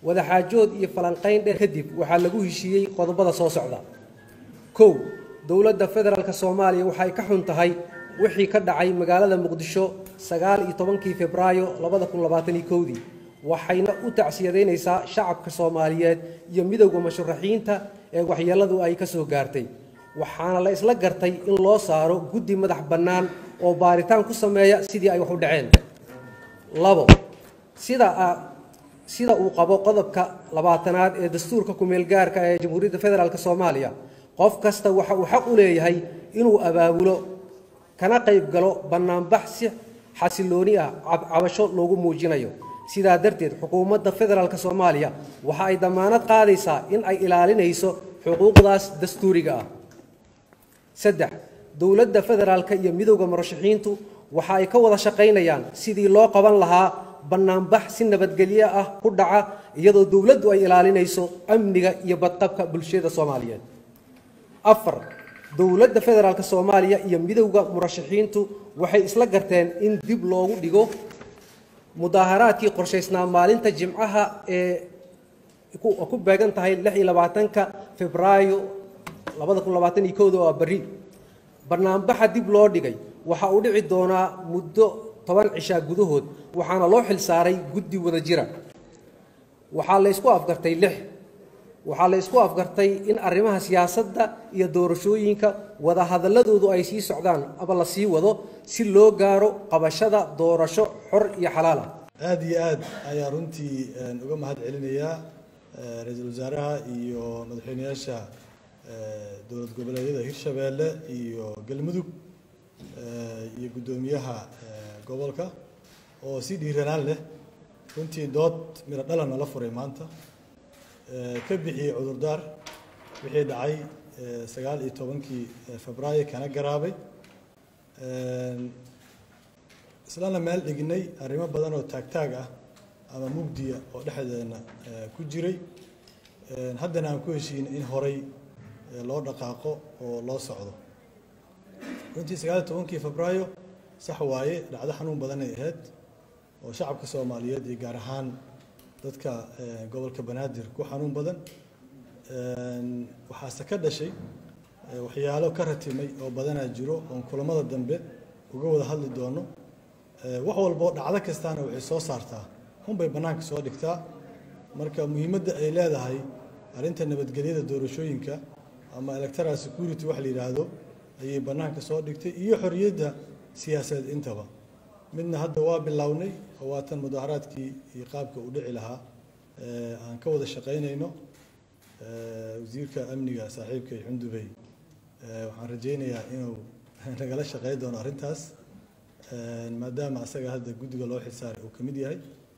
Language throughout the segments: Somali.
wadaxaajood iyo falanqayn dheer kadib waxaa lagu heshiiyey qodobada soo socda kow dowladda federaalk soomaaliya waxay ka xun tahay wixii ka dhacay magaalada muqdisho sagaal iyo tobankii febraayo labada kun labaatan iyo kowdii waxayna u tacsiyadaynaysaa shacabka soomaaliyeed iyo midowda musharaxiinta ee waxyeelladu ay ka soo gaartay waxaana la isla gartay in loo saaro guddi madax bannaan oo baaritaan ku sameeya sidii ay wax u dhaceen labo sida sida uu qabo qodobka labaatanaad ee dastuurka ku-meelgaarka ee jamhuuriyadda federaalk soomaaliya qof kasta waxa uu xaq u leeyahay inuu abaabulo kana qayb galo bannaanbax si xasilooni ah cabasho loogu muujinayo sidaa darteed xukuumadda federaalk soomaaliya waxa ay dammaanad qaadaysaa in ay ilaalinayso xuquuqdaas dastuuriga ah saddex dowladda federaalka iyo midowda murashaxiintu waxa ay ka wada shaqaynayaan sidii loo qaban lahaa bannaanbax si nabadgelyo ah ku dhaca iyadoo dowladdu ay ilaalinayso amniga iyo badqabka bulshada soomaaliyeed afar dowladda federaalk soomaaliya iyo midowda murashaxiintu waxay isla garteen in dib loogu dhigo mudaaharaadkii qorshaysnaa maalinta jimcaha ee ku beegan tahay lix iyo labaatanka febraayo labada kun labaatan iyo kowda oo berri bannaanbaxa dib loo dhigay waxa uu dhici doonaa muddo toban cishaa gudahood waxaana loo xil saaray guddi wada jira waxaa la ysku afgartay lix waxaa la ysku afgartay in arrimaha siyaasadda iyo doorashooyinka wadahadalladoodu ay sii socdaan ama la sii wado si loo gaaro qabashada doorasho xor iyo xalaal ah aada iyo aad ayaa runtii uga mahad celinayaa ra-iisul wasaaraha iyo madaxweyneyaasha dowlad goboleedyada hirshabeelle iyo galmudug iyo guddoomiyaha gobolka oo si dhiiranaan leh runtii dood miro dhalana la furay maanta ka bixiyey cudurdaar wixii dhacay sagaal iyo tobankii febraayo kana garaabay islana meel dhignay arrimo badan oo taagtaag ah ama mugdiya oo dhexdeena ku jiray haddana aan ku heshiin in horay loo dhaqaaqo oo loo socdo runtii sagaal iyo tobankii febraayo sax waaye dhacdo xanuun badanay ahayd oo shacabka soomaaliyeed iyo gaar ahaan dadka gobolka banaadir ku xanuun badan waxaase ka dhashay waxyaalo ka ratimay oo badanaa jiro oon kulamada dambe uga wada hadli doono wax walboo dhacdo kastaana waxay soo saartaa hunbay bannaanka soo dhigtaa marka muhiimadda ay leedahay arrinta nabadgelyada doorashooyinka ama electoral security wax la yidhaahdo ayay bannaanka soo dhigtay iyo xorriyadda siyaasadeed intaba midna hadda waa bilownay oo waatan mudaaharaadkii iyo qaabka uu dhici lahaa aan ka wada shaqaynayno wasiirka amniga saaxiibkay xundubey waxaan rajaynayaa inuu nagala shaqayn doono arrintaas maadaama asaga hadda guddiga loo xilsaaray uu ka mid yahay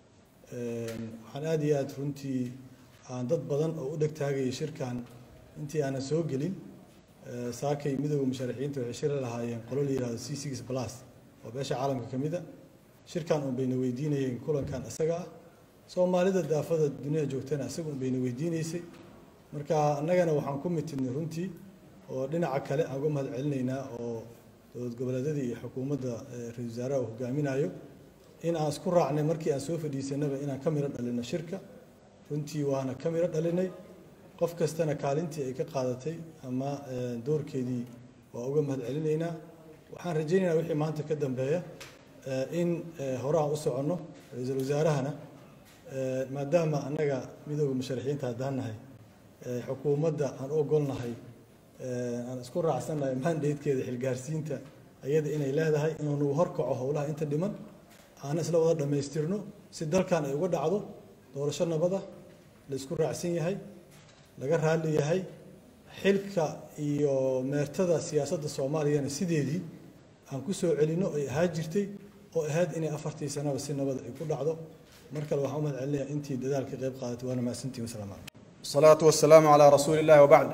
waxaan aada iyo aada runtii aan dad badan oo u dhegtaagaya shirkan intii aanan soo gelin saakay midowda musharaxiinta waxay shiri lahaayeen qolo la yihahdo c six plus oo beesha caalamka ka mid a shirkan un bayna weydiinayeen kulankan isaga ah soomaalida daafada duniyada joogtana isaga un bayna weydiinaysay marka annagana waxaan ku mitidnay runtii oo dhinaca kale aan uga mahad celinaynaa oo dowlad goboleedyada iyo xukuumadda ra-isul wasaaraha uu hogaaminayo in aan isku raacnay markii aan soo fadhiisanaba inaan ka miro dhalino shirka runtii waana ka miro dhalinay qof kastana kaalintii ay ka qaadatay ama doorkeedii waa uga mahad celinaynaa waxaan rajaynaynaa wixii maanta ka dambeeya in hore aan u soconno ra-iisul wasaarahana maadaama annaga midooda musharaxiinta haddaan nahay xukuumadda aan u ogolnahay aan isku raacsannahay mandatekeeda xilgaarsiinta ayada inay leedahay inuu nagu horkaco howlaha inta dhiman aan isla wada dhammaystirno si dalkan ay uga dhacdo doorasho nabada la isku raacsan yahay laga raalli yahay xilka iyo meertada siyaasadda soomaaliyana sideedii aan ku soo celinno ay ahaa jirtay oo ahayd inay afartii sanaba si nabad ay ku dhacdo mar kale waxaan u mahad celinayaa intii dadaalka qayb qaadatay waana mahadsantihin wasalaamu calaykum الصلاة والسلام على رسول الله وبعد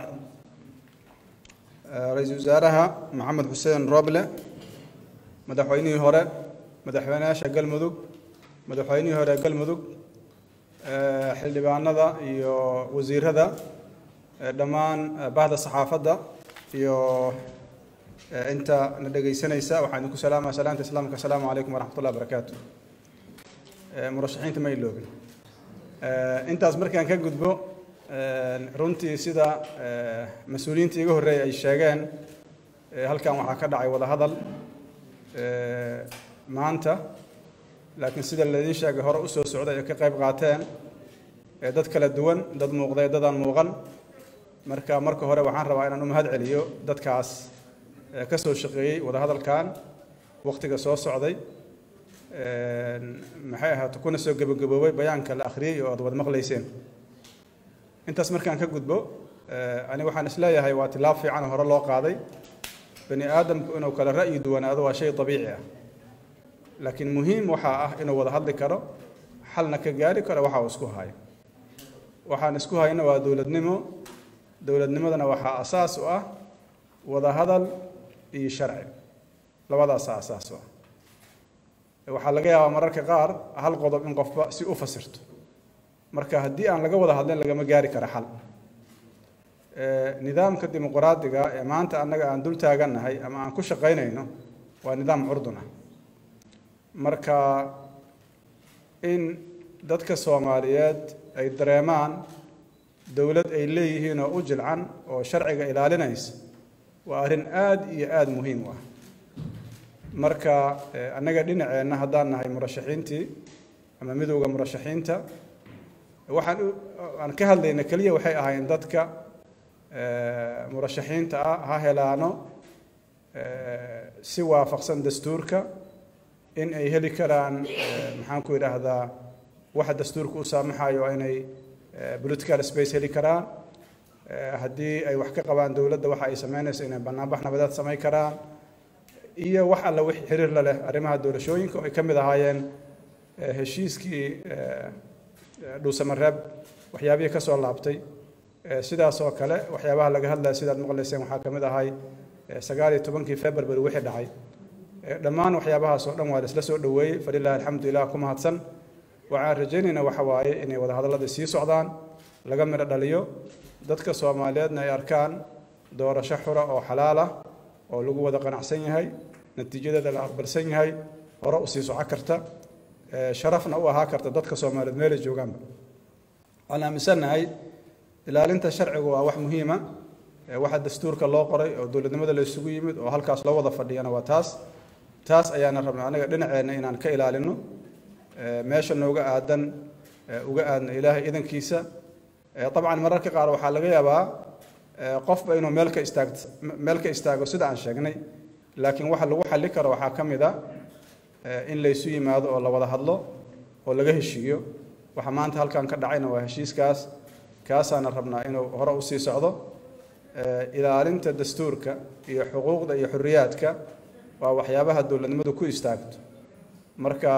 ra-iisul wasaaraha maxamed xuseen roble madaxweynihii hore madaxweynayaasha galmudug madaxweynihii hore galmudug xildhibaanada iyo wasiirada dhammaan bahda saxaafadda iyo inta na dhegaysanaysa waxaan idinku salaamaya salaamta islaamka asalaamu calaykum waraxmat ullahi barakaatu murashaxiinta ma iloobin intaas markaan ka gudbo runtii sida mas-uuliyiinta iga horreeyay ay sheegeen halkan waxaa ka dhacay wada hadal maanta laakiin sida laydin sheegay hore usoo socday ay ka qayb qaateen dad kala duwan dad muuqday dadaan muuqan marka marka hore waxaan rabaa inaan u mahad celiyo dadkaas ka soo shaqeeyey wada hadalkan waqtiga soo socday maxay ahaata kuna soo gebagaboobay bayaanka la akhriyey oo aad wada maqlayseen intaas markaan ka gudbo ani waxaan isleeyahay waa tilaab fiican oo hore loo qaaday bani aadamku inuu kala ra'yi duwanaado waa shay dabiici ah laakiin muhiim waxaa ah inuu wada hadli karo xalna ka gaari karo waxa uu isku hayo waxaan isku hayna waa dowladnimo dowladnimadana waxaa asaas u ah wada hadal iyo sharci labadaasaa asaas u ah waxaa laga yaabaa mararka qaar hal qodob in qofba si u fasirto marka haddii aan laga wada hadlin lagama gaari karo xal nidaamka dimuqraadiga ee maanta annaga aan dul taagannahay ama aan ku shaqaynayno waa nidaam curdun ah marka in dadka soomaaliyeed ay dareemaan dowlad ay leeyihiin oo u jilcan oo sharciga ilaalinaysa waa arrin aada iyo aada muhiim u ah marka annaga dhinaceenna haddaan nahay murashaxiintii ama midowda murashaxiinta waxaan aan ka hadlayna keliya waxay ahaayeen dadka murashaxiinta ah ha helaano si waafaqsan dastuurka in ay heli karaan maxaan ku idhaahdaa waxa dastuurka u saamaxayo inay political space heli karaan haddii ay wax ka qabaan dowladda waxa ay sameynayso inay banaanbax nabadeed samayn karaan iyo wax alla wix xiriir la leh arrimaha doorashooyinka oo ay ka mid ahaayeen heshiiskii dhuusamareeb waxyaabihii ka soo laabtay sidaas oo kale waxyaabaha laga hadlaya sidaad maqlayseen waxaa ka mid ahay sagaal iyo tobankii february wixii dhacay dhammaan waxyaabahaas oo dhan waa la isla soo dhoweeyey falilahi alxamdu ilah ku mahadsan waxaan rajaynaynaa waxa waaye inay wada hadalladii sii socdaan laga midho dhaliyo dadka soomaaliyeedna ay arkaan doorasho xura oo xalaal ah oo lagu wada qanacsan yahay natiijadeeda la aqbalsan yahay hore u sii soco karta sharafna u ahaa karta dadka soomaaliyeed meelay joogaanba waxaan aaminsannahay ilaalinta sharcigu waa wax muhiima waxa dastuurka loo qoray oo dowladnimada la isugu yimid oo halkaas loo wada fadhiyana waa taas taas ayaana rabnaa anaga dhinaceenna inaan ka ilaalino meesha nooga aadan uga aadna ilaahay idankiisa dabcan mararka qaar waxaa laga yaabaa qofba inuu meel ka istaag meel ka istaago sida aan sheegnay laakiin waxa lagu xalli karo waxaa ka mid a in laysu yimaado oo la wada hadlo oo laga heshiiyo waxa maanta halkan ka dhacayna waa heshiiskaas kaasaana rabnaa inuu hore usii socdo ilaalinta dastuurka iyo xuquuqda iyo xorriyaadka waa waxyaabaha dowladnimadu ku istaagto marka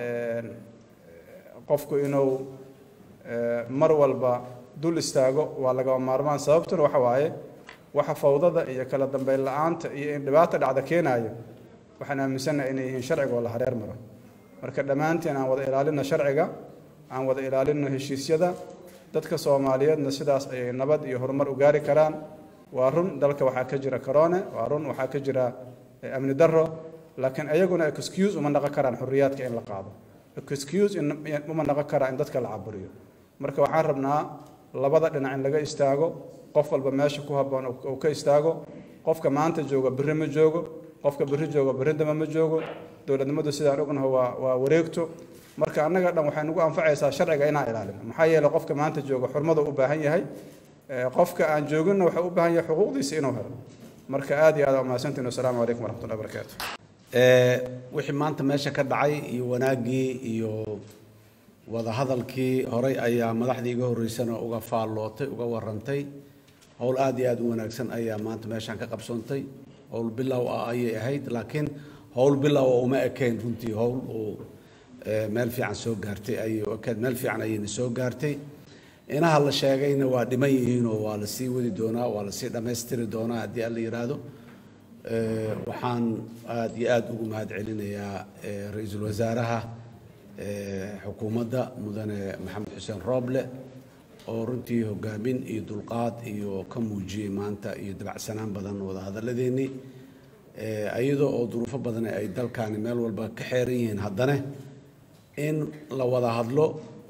qofku inuu mar walba dul istaago waa lagama maarmaan sababtuna waxa waaye waxa fawdada iyo kala dambeyn la-aanta iyo in dhibaata dhacda keenayo waxaan aaminsannahay inay yihiin sharciga oo la hareer maro marka dhammaanteen aan wada ilaalino sharciga aan wada ilaalino heshiisyada dadka soomaaliyeedna sidaas ayay nabad iyo horumar u gaari karaan waa run dalka waxaa ka jira corone waa run waxaa ka jira amni darro laakiin ayaguna excuse uma naqon karaan xorriyaadka in la qaado excuse uma naqon karaa in dadka la caburiyo marka waxaan rabnaa labada dhinac in laga istaago qof walba meesha ku habboon uu ka istaago qofka maanta jooga berri ma joogo qofka berri jooga berri dama ma joogo dowladnimadu sidaan ognaho waa waa wareegto marka annaga dhan waxay nagu anfacaysaa sharciga inaan ilaalino maxaa yeelay qofka maanta jooga xurmada u baahan yahay qofka aan jooginna waxaa u baahan yahay xuquuqdiisa inuu helo marka aad iyo aad waa mahadsantiin wasalaamu calaykum waraxmatullahi barakaatu wixii maanta meesha ka dhacay iyo wanaaggii iyo wada hadalkii horay ayaa madaxdii iga horreysana uga faallootay uga warantay howl aad iyo aad u wanaagsan ayaa maanta meeshaan ka qabsoontay howl bilow ah ayay ahayd laakiin howl bilow oo uma ekayn runtii howl uu meel fiican soo gaartay ayay u ekayd meel fiican ayayna soo gaartay inaha la sheegayna waa dhiman yihiinoo waa la sii wadi doonaa waa la sii dhammaystiri doonaa haddii alla yidhaahdo waxaan aad iyo aad ugu mahad celinayaa ra-iisul wasaaraha xukuumadda mudane maxamed xuseen rooble oo runtii hogaamin iyo dulqaad iyo ka muujiyey maanta iyo dabacsanaan badan wada hadalladeennii iyadoo oo duruufo badan ay dalkaani meel walba ka xeeran yihiin haddana in la wada hadlo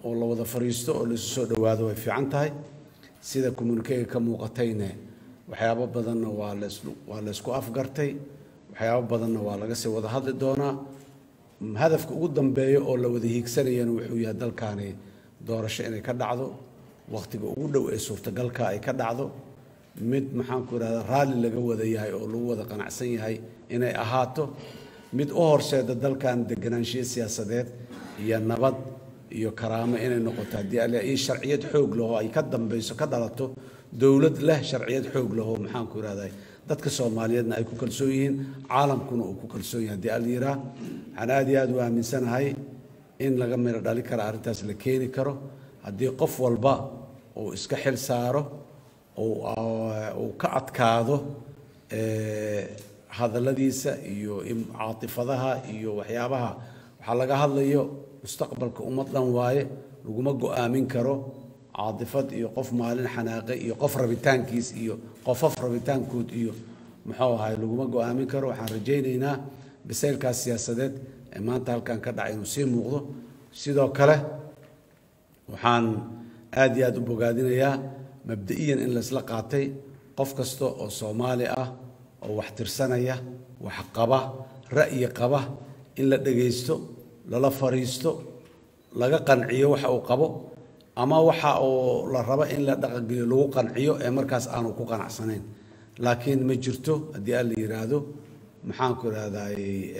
oo la wada fadhiisto oo laisu soo dhowaado way fiican tahay sida communikega ka muuqatayne waxyaabo badanna waa las waa laysku afgartay waxyaabo badanna waa laga sii wada hadli doonaa hadafka ugu dambeeya oo la wada hiigsanayana wuxuu yahay dalkaani doorasho inay ka dhacdo wakhtiga ugu dhow ee suurtagalka ay ka dhacdo mid maxaanku idhahda raalli laga wada yahay oo lagu wada qanacsan yahay inay ahaato mid u horseeda dalkan deganaanshiyo siyaasadeed iyo nabad iyo karaamo inay noqoto haddii alle iyo sharciyad xoog lahoo ay ka dambeyso ka dhalato dowlad leh sharciyad xoog lahoo maxaanku idhahday dadka soomaaliyeedna ay ku kalsoon yihiin caalamkuna uu ku kalsoon yahay haddii alla yiraa waxaan aad iyo aad u aaminsanahay in laga miro dhali kara arrintaas la keeni karo haddii qof walba uu iska xil saaro uu ka adkaado hadalladiisa iyo caatifadaha iyo waxyaabaha waxaa laga hadlayo mustaqbalka ummad dhan waaye laguma go-aamin karo caatifad iyo qof maalin xanaaqe iyo qof rabitaankiis iyo qofaf rabitaankood iyo muxuu ahay laguma go-aamin karo waxaan rajaynaynaa bisaylkaas siyaasadeed ee maanta halkan ka dhacay inuu sii muuqdo sidoo kale waxaan aad iyo aad u bogaadinayaa mabda'iyan in laysla qaatay qof kasta oo soomaali ah oo wax tirsanaya wax qaba ra'yi qaba in la dhegaysto lala fariisto laga qanciyo waxa uu qabo ama waxa uu la rabo in la dhaqangeliyo lagu qanciyo ee markaas aanu ku qanacsanayn laakiin ma jirto haddii aan la yidhaahdo maxaanku idhahday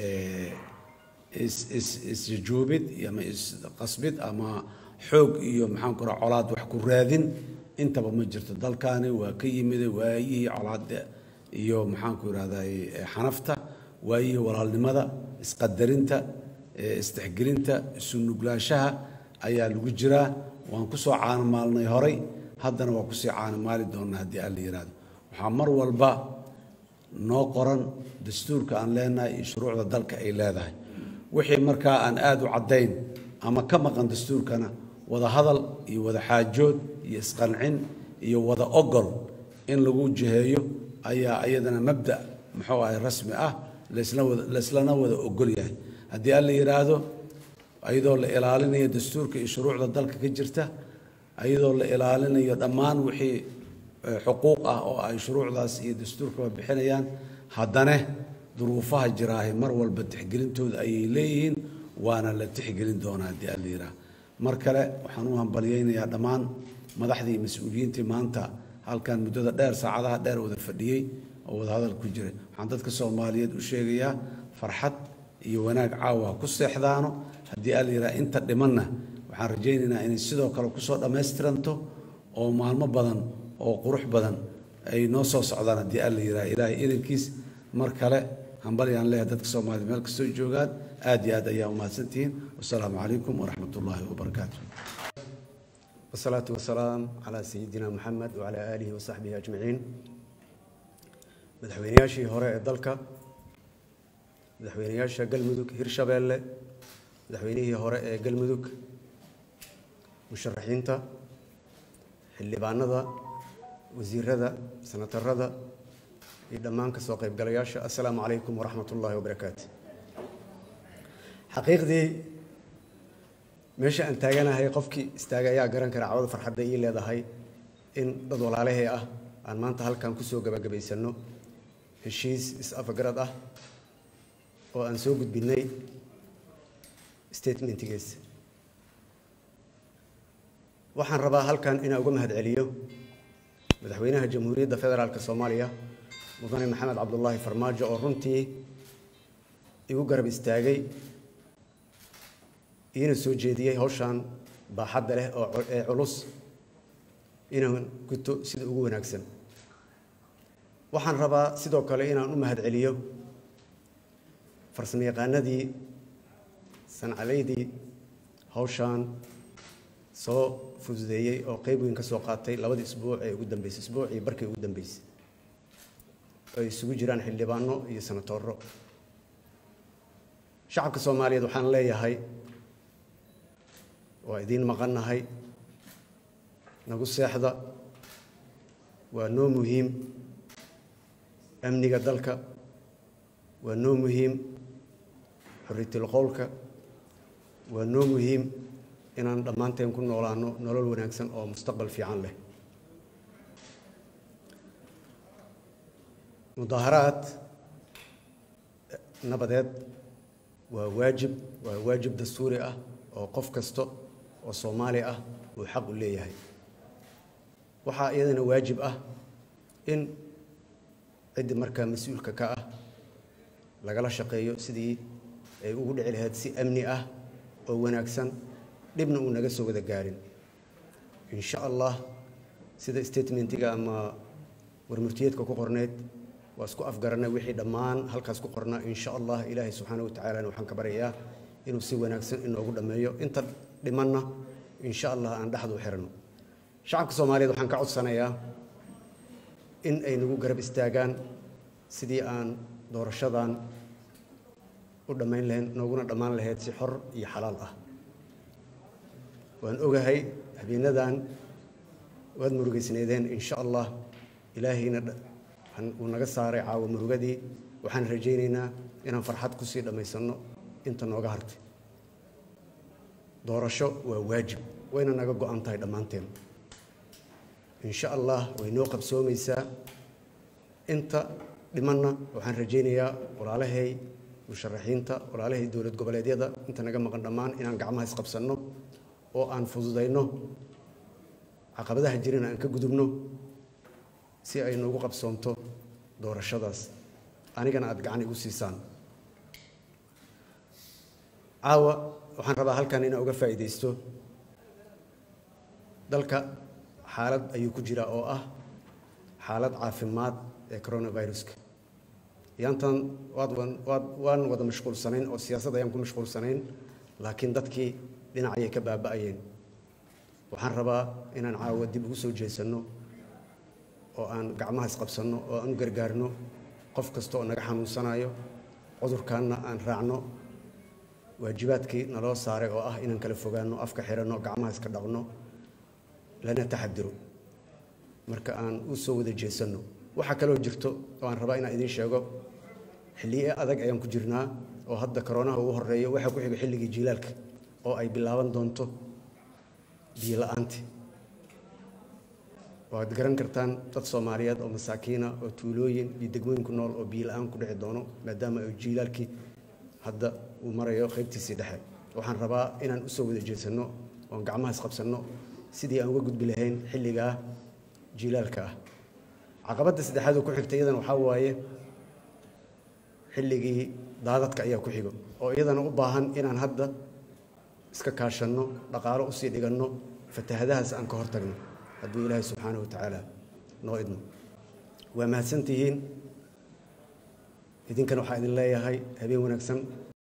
isjuubid ama isqasbid ama xoog iyo maxaanku idhahda colaad wax ku raadin intaba ma jirto dalkaani waa ka yimida waayihii colaada iyo maxaanku idhahday xanafta waayihii walaalnimada isqadarinta isdexgelinta isu nuglaanshaha ayaa lagu jiraa waan ku soo caanamaalnay horay haddana waa kusii caanamaali doonaa haddii aan la yidhaahdo waxaa mar walba noo qoran dastuurka aan leenahay iyo shuruucda dalka ay leedahay wixii markaa aan aada u caddayn ama ka maqan dastuurkana wada hadal iyo wada xaajood iyo isqancin iyo wada ogol in lagu jiheeyo ayaa iyadana mabda muxuu ahay rasmi ah layslana wada ogol yahay haddii aan la yidhaahdo ayadoo la ilaalinayo dastuurka iyo shuruucda dalka ka jirta ayadoo la ilaalinayo dhammaan wixii xuquuq ah oo ay shuruucdaas iyo dastuurkaba bixinayaan haddana duruufaha jiraahay mar walba tixgelintooda ayay leeyihiin waana la tixgelin doonaa haddii aan la yidhaahdo mar kale waxaan u hambalyaynayaa dhammaan madaxdii mas-uuliyiintii maanta halkan muddada dheer saacadaha dheer wada fadhiyey oo wada hadal ku jiray waxaan dadka soomaaliyeed u sheegayaa farxad iyo wanaag caawa ku seexdaano haddii aan la yidhaha inta dhimanna waxaan rajaynaynaa inay sidoo kale kusoo dhammaystiranto oo maalmo badan oo qurux badan ay noo soo socdaan haddii aan la yidhaha ilaahay idankiis mar kale hambalyaan leeyahay dadka soomaaliya meel kastoo joogaan aad iyo aad ayaa umahadsantihiin wasalaamu calaykum waraxmat ullaahi wabarakaatu والصلاة والسلام على سيدنا محمد وعلى آله وصحبه أجمعين madaxweynayaashii hore ee dalka madaxweynayaasha galmudug hirshabeelle madaxweynihii hore ee galmudug musharaxiinta xildhibaanada wasiirada senatarada iyo dhammaan ka soo qaybgalayaasha assalaamu calaykum waraxmat ullaahi wabarakaatu xaqiiqdii meesha aan taaganahay qofkii istaaga ayaa garan kara cawada farxadda ii leedahay in dad walaalahee ah aan maanta halkan kusoo gabagabaysanno heshiis is-afagarad ah oo aan soo gudbinay statementigiisa waxaan rabaa halkan inaan uga mahad celiyo madaxweynaha jamhuuriyadda federaalk soomaaliya mudane maxamed cabdulaahi farmaajo oo runtii igu garab istaagay iina soo jeediyey hawshan baaxadda leh oo ee culus inaan guto sida ugu wanaagsan waxaan rabaa sidoo kale inaan u mahad celiyo farsamo yaqaanadii sancadaydii hawshan soo fududeeyey oo qeyb weyn ka soo qaatay labadii isbuuc ee ugu dambeysay isbuucii barkii ugu dambeysay ay isugu jiraan xildhibaano iyo senatooro shacabka soomaaliyeed waxaan leeyahay waa idiin maqannahay nagu seexda waa noo muhiim amniga dalka waa noo muhiim xorriyatul qowlka waa noo muhiim inaan dhammaanteen ku noolaano nolol wanaagsan oo mustaqbal fiican leh mudaaharaad nabadeed waa waajib waa waajib dastuuri ah oo qof kasta oo soomaali ah uu xaq u leeyahay waxaa iyadana waajib ah in ciddii markaa mas-uulka ka ah lagala shaqeeyo sidii ay ugu dhici lahayd si amni ah oo wanaagsan dhibna uu naga soo wada gaarin insha allah sida statementiga ama warmurtiyeedka ku qorneyd waa isku afgaranay wixii dhammaan halkaas ku qornaa insha allah ilaahay subxaana wa tacaalana waxaan ka baryayaa inuu si wanaagsan inoogu dhammeeyo inta dhimanna insha allah aan dhexdu xirano shacabka soomaaliyeed waxaan ka codsanayaa in ay nagu garab istaagaan sidii aan doorashadan u dhammayn lahayn nooguna dhammaan lahayd si xor iyo xalaal ah waan ogahay habeenadan waad murugaysneedeen insha allah ilaahayna uu naga saaray caawa murugadii waxaan rajaynaynaa inaan farxad kusii dhammaysanno inta nooga hartay doorasho waa waajib wayna naga go-an tahay dhammaanteen insha allah way noo qabsoomaysaa inta dhimanna waxaan rajaynayaa walaalahay musharaxiinta walaalahay dowlad goboleedyada inta naga maqan dhammaan inaan gacmaha isqabsanno oo aan fududayno caqabadaha jirina aan ka gudubno si ay noogu qabsoonto doorashadaas anigana aada gacan igu siisaan caawa waxaan rabaa halkan inaan uga faa'iidaysto dalka xaalad ayuu ku jiraa oo ah xaalad caafimaad ee coronaviruska yaantan waad waad waan wada mashquulsanayn oo siyaasad ayaan ku mashquulsanayn laakiin dadkii dhinacayay ka baaba'ayeen waxaan rabaa inaan caawa dib ugu soo jeesanno oo aan gacmaha isqabsanno oo aan u gargaarno qof kasta oo naga xanuunsanayo cudurkaanna aan raacno waajibaadkii naloo saaray oo ah inaan kala fogaanno afka xiranno gacmaha iska dhaqno lana taxadiro marka aan u soo wada jeesanno waxaa kaloo jirto oo aan rabaa inaan idiin sheego xilliye adag ayaan ku jirnaa oo hadda koroonaha ugu horeeyo waxaa ku xiga xilligii jiilaalka oo ay bilaaban doonto biyo la-aanti waad garan kartaan dad soomaaliyeed oo masaakiina oo tuulooyin iyo degmooyin ku nool oo biyo la-aan ku dhici doono maadaama ay jiilaalkii hadda uu marayo qaybtiisii dhexe waxaan rabaa inaan usoo wada jeesanno oon gacmaha isqabsanno sidii aan uga gudbi lahayn xilligaa jiilaalka ah caqabadda saddexaad oo ku xigta iyadana waxaa waaye xilligii daadadka ayaa ku xigo oo iyadana u baahan inaan hadda iska kaashanno dhaqaalo usii dhiganno fatahadahaas aan ka hortagno hadduu ilaahay subxaana wa tacaala noo idmo waa mahadsantihiin idinkana waxaa idin leeyahay habeen wanaagsan